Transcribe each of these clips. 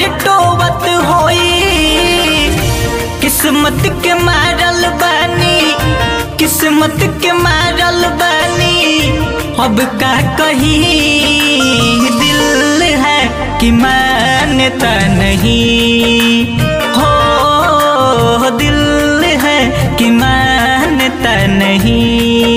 टोवत होई किस्मत के मारल बानी किस्मत के मारल बानी अब का कही दिल है कि मानता नहीं हो दिल है कि मानता नहीं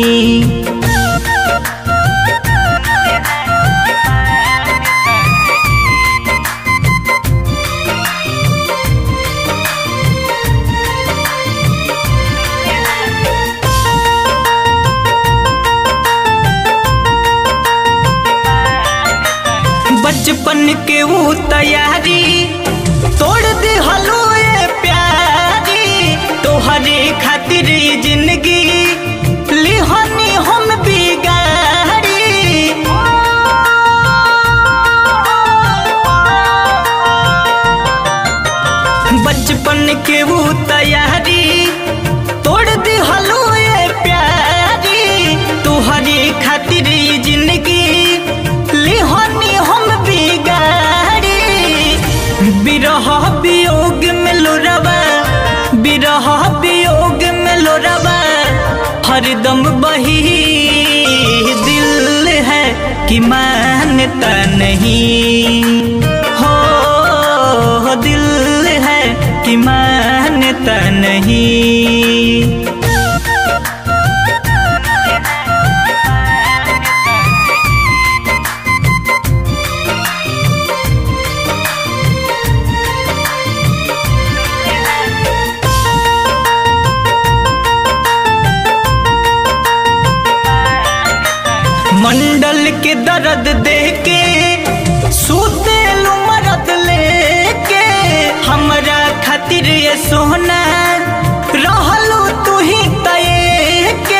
बचपन के वो तैयारी तोड़ दे हलो ये प्यारी तोहरे खातिर ये जिंदगी लिहनी हम बिगाड़ी बचपन के वो तैयारी तोड़ दे हलो ये प्यारी तोहरे खातिर ये जिंदगी लिहनी हम बिगाड़ी बिरह वियोग में लोरवा बिरह वियोग में लोरवा हरदम बही दिल है कि मानता नहीं हो दिल है कि मानता नहीं मंडल के दर्द देके सूते मरद लेके हमरा खातिर ये सोना रहलू तू ही तय के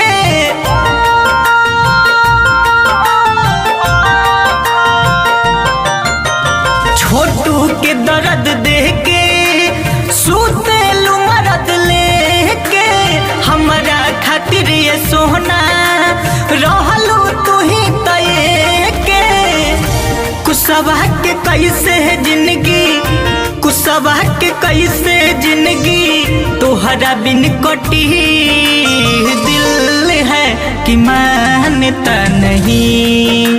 छोटू के दर्द देके सूते मरद लेके हमरा खातिर ये सोना रहलू तू ही तय के कुसवा के कैसे है जिंदगी कुसवा के कैसे जिंदगी तोहरा बिन कटी दिल है कि मानता नहीं